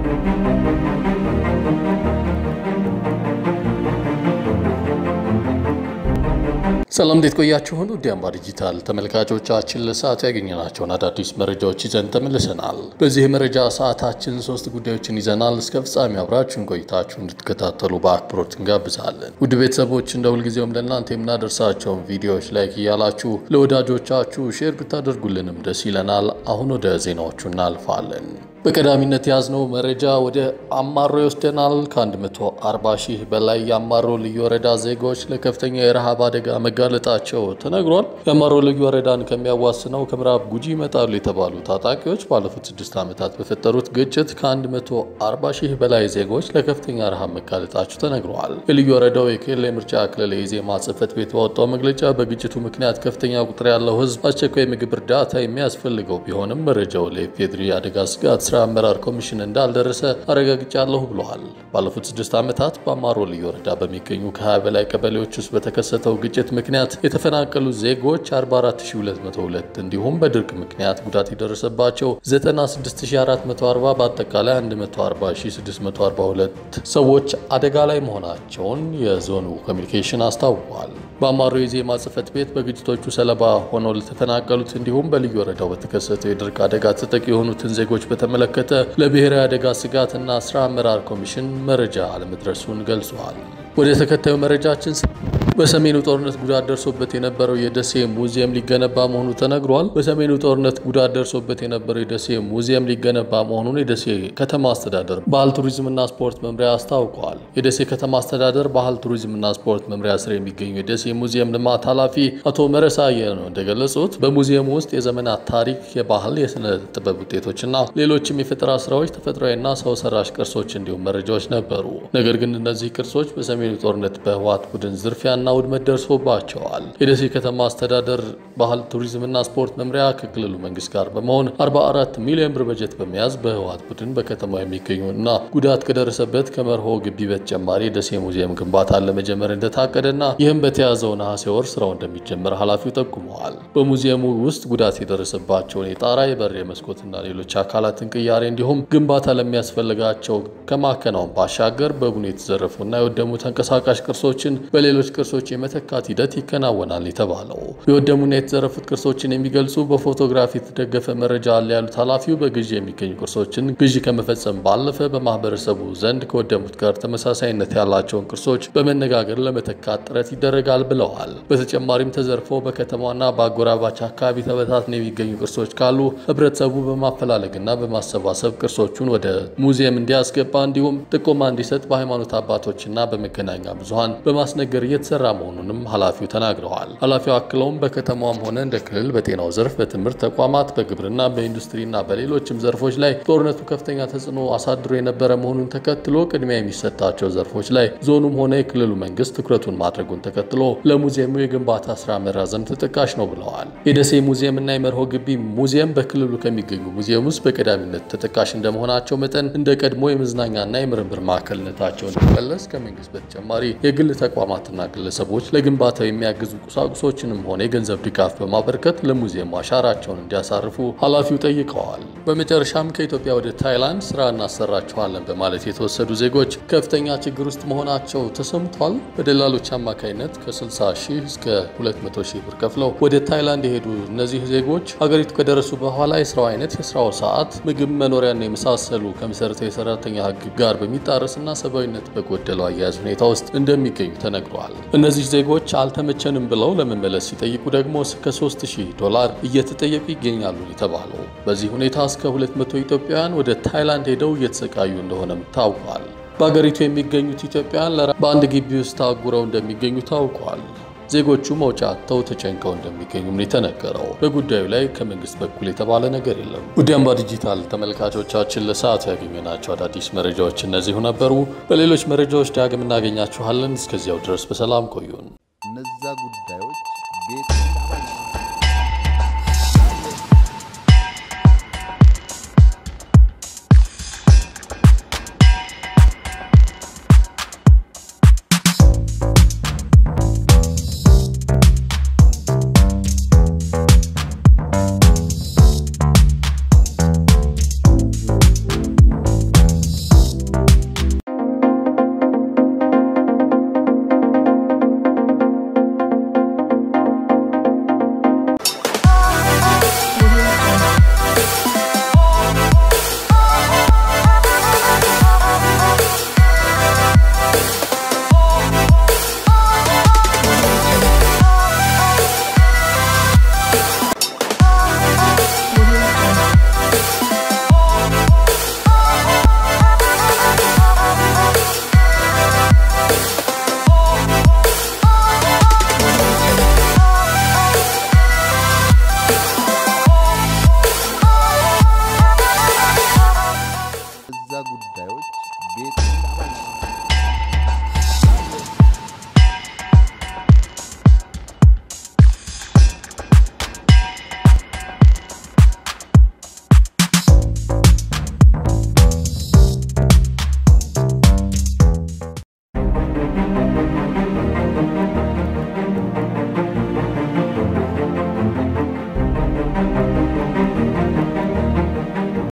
ሰላም እንዴት ቆያችሁን? ውድ አምባ ዲጂታል ተመልካቾቻችን ለሰዓቱ ያገኘናቸውን አዳዲስ መረጃዎች ይዘን ተመልሰናል። በዚህ የመረጃ ሰዓታችን ሶስት ጉዳዮችን ይዘናል። እስከ ፍጻሜ አብራችሁን ቆይታችሁ እንድትከታተሉ በአክብሮት እንጋብዛለን። ውድ ቤተሰቦች እንደ ሁልጊዜውም ለእናንተ የምናደርሳቸውን ቪዲዮዎች ላይክ እያላችሁ ለወዳጆቻችሁ ሼር ብታደርጉልንም ደስ ይለናል። አሁን ወደ ዜናዎቹ እናልፋለን። በቀዳሚነት የያዝነው መረጃ ወደ አማሮ ይወስደናል። ከ140 ሺህ በላይ የአማሮ ልዩ ወረዳ ዜጎች ለከፍተኛ የረሃብ አደጋ መጋለጣቸው ተነግሯል። የአማሮ ልዩ ወረዳን ከሚያዋስነው ከምዕራብ ጉጂ ይመጣሉ የተባሉ ታጣቂዎች ባለፉት ስድስት ዓመታት በፈጠሩት ግጭት ከ140 ሺህ በላይ ዜጎች ለከፍተኛ ረሃብ መጋለጣቸው ተነግረዋል። የልዩ ወረዳው የክልል የምርጫ ክልል የኢዜማ ጽሕፈት ቤት ባወጣው መግለጫ በግጭቱ ምክንያት ከፍተኛ ቁጥር ያለው ሕዝብ አስቸኳይ የምግብ እርዳታ የሚያስፈልገው ቢሆንም መረጃው ለኢፌዴሪ አደጋ ስጋት ስራ አመራር ኮሚሽን እንዳልደረሰ አረጋግጫለሁ ብለዋል። ባለፉት ስድስት ዓመታት በአማሮ ልዩ ወረዳ በሚገኙ ከ20 በላይ ቀበሌዎች ውስጥ በተከሰተው ግጭት ምክንያት የተፈናቀሉ ዜጎች 44202 እንዲሁም በድርቅ ምክንያት ጉዳት የደረሰባቸው 96440 በአጠቃላይ 140642 ሰዎች አደጋ ላይ መሆናቸውን የዞኑ ኮሚኒኬሽን አስታውቋል። በአማሮ የዜማ ጽሕፈት ቤት በግጭቶቹ ሰለባ ሆነው ለተፈናቀሉት እንዲሁም በልዩ ወረዳው በተከሰተው የድርቅ አደጋ ተጠቂ የሆኑትን ዜጎች በተመለከተ ለብሔራዊ አደጋ ስጋትና ስራ አመራር ኮሚሽን መረጃ አለመድረሱን ገልጿል። ወደ ተከታዩ መረጃችን በሰሜኑ ጦርነት ጉዳት ደርሶበት የነበረው የደሴ ሙዚየም ሊገነባ መሆኑ ተነግሯል። በሰሜኑ ጦርነት ጉዳት ደርሶበት የነበረው የደሴ ሙዚየም ሊገነባ መሆኑን የደሴ ከተማ አስተዳደር ባህል ቱሪዝምና ስፖርት መምሪያ አስታውቀዋል። የደሴ ከተማ አስተዳደር ባህል ቱሪዝምና ስፖርት መምሪያ ስር የሚገኙ የደሴ ሙዚየም ልማት ኃላፊ አቶ መረሳየ ነው እንደገለጹት በሙዚየሙ ውስጥ የዘመናት ታሪክ፣ የባህል፣ የስነ ጥበብ ውጤቶችና ሌሎችም የፈጠራ ስራዎች፣ ተፈጥሯዊና ሰው ሰራሽ ቅርሶች እንዲሁም መረጃዎች ነበሩ። ነገር ግን እነዚህ ቅርሶች በሰሜኑ ጦርነት በህወሓት ቡድን ዝርፊያና ውድመት ደርሶባቸዋል። የደሴ ከተማ አስተዳደር ባህል ቱሪዝምና ስፖርት መምሪያ ከክልሉ መንግስት ጋር በመሆን 44 ሚሊዮን ብር በጀት በመያዝ በህወሓት ቡድን በከተማ የሚገኙ እና ጉዳት ከደረሰበት ከመርሆ ግቢ በተጨማሪ የደሴ ሙዚየም ግንባታን ለመጀመር እንደታቀደና ይህም በተያዘው ነሐሴ ወር ስራው እንደሚጀመር ኃላፊው ጠቁመዋል። በሙዚየሙ ውስጥ ጉዳት የደረሰባቸውን የጣራ የበር፣ የመስኮትና ሌሎች አካላትን ቅያሬ እንዲሁም ግንባታ ለሚያስፈልጋቸው ከማከናወን ባሻገር በቡኑ የተዘረፉና የወደሙ ተንቀሳቃሽ ቅርሶችን በሌሎች ቅርሶች የመተካት ሂደት ይከናወናል የተባለው የወደሙና የተዘረፉት ቅርሶችን የሚገልጹ በፎቶግራፍ የተደገፈ መረጃ አለ ያሉት ኃላፊው በግዢ የሚገኙ ቅርሶችን ግዢ ከመፈጸም ባለፈ በማህበረሰቡ ዘንድ ከወደሙት ጋር ተመሳሳይነት ያላቸውን ቅርሶች በመነጋገር ለመተካት ጥረት ይደረጋል ብለዋል። በተጨማሪም ተዘርፈው በከተማና በአጎራባች አካባቢ ተበታትነው የሚገኙ ቅርሶች ካሉ ህብረተሰቡ በማፈላለግና በማሰባሰብ ቅርሶቹን ወደ ሙዚየም እንዲያስገባ እንዲሁም ጥቆማ እንዲሰጥ በሃይማኖት አባቶችና በመገናኛ ብዙሃን በማስነገር እየተሰራ መሆኑንም ኃላፊው ተናግረዋል። ኃላፊው አክለውም በከተማም ሆነ እንደ ክልል በጤናው ዘርፍ፣ በትምህርት ተቋማት፣ በግብርና፣ በኢንዱስትሪና በሌሎችም ዘርፎች ላይ ጦርነቱ ከፍተኛ ተጽዕኖ አሳድሮ የነበረ መሆኑን ተከትሎ ቅድሚያ የሚሰጣቸው ዘርፎች ላይ ዞኑም ሆነ የክልሉ መንግስት ትኩረቱን ማድረጉን ተከትሎ ለሙዚየሙ የግንባታ ስራ መራዘም ተጠቃሽ ነው ብለዋል። የደሴ ሙዚየም እና የመርሆ ግቢ ሙዚየም በክልሉ ከሚገኙ ሙዚየም ውስጥ በቀዳሚነት ተጠቃሽ እንደመሆናቸው መጠን እንደ ቀድሞ የመዝናኛና የምርምር ማዕከልነታቸው እንዲመለስ ከመንግስት በተጨማሪ የግል ተቋማትና ግለሰቦች ለግንባታው የሚያግዙ ቁሳቁሶችንም ሆነ የገንዘብ ድጋፍ በማበርከት ለሙዚየሙ አሻራቸውን እንዲያሳርፉ ኃላፊው ጠይቀዋል። በመጨረሻም ከኢትዮጵያ ወደ ታይላንድ ስራ እናሰራችኋለን በማለት የተወሰዱ ዜጎች ከፍተኛ ችግር ውስጥ መሆናቸው ተሰምቷል። በደላሎች አማካኝነት ከ60 ሺህ እስከ 200 ሺህ ብር ከፍለው ወደ ታይላንድ የሄዱ እነዚህ ዜጎች ሀገሪቱ ከደረሱ በኋላ የስራው አይነት፣ የስራው ሰዓት፣ ምግብ፣ መኖሪያና የመሳሰሉ ከመሰረታዊ የሰራተኛ ህግ ጋር በሚጣረስና ሰብአዊነት በጎደለው አያያዝ ሁኔታ ውስጥ እንደሚገኙ ተነግረዋል። እነዚህ ዜጎች አልተመቸንም ብለው ለመመለስ ሲጠይቁ ደግሞ እስከ 3000 ዶላር እየተጠየቁ ይገኛሉ የተባለው። በዚህ ሁኔታ እስከ 200 ኢትዮጵያውያን ወደ ታይላንድ ሄደው እየተሰቃዩ እንደሆነም ታውቋል። በሀገሪቱ የሚገኙት ኢትዮጵያውያን በአንድ ግቢ ውስጥ ታጉረው እንደሚገኙ ታውቋል። ዜጎቹ መውጫ አጥተው ተጨንቀው እንደሚገኙም ነው የተነገረው። በጉዳዩ ላይ ከመንግስት በኩል የተባለ ነገር የለም። ውድ አምባ ዲጂታል ተመልካቾቻችን ለሰዓቱ ያገኘናቸው አዳዲስ መረጃዎች እነዚሁ ነበሩ። በሌሎች መረጃዎች ዳግም እናገኛችኋለን። እስከዚያው ድረስ በሰላም ቆዩን። እነዛ ጉዳዮች ቤት እዛ ጉዳዮች ቤት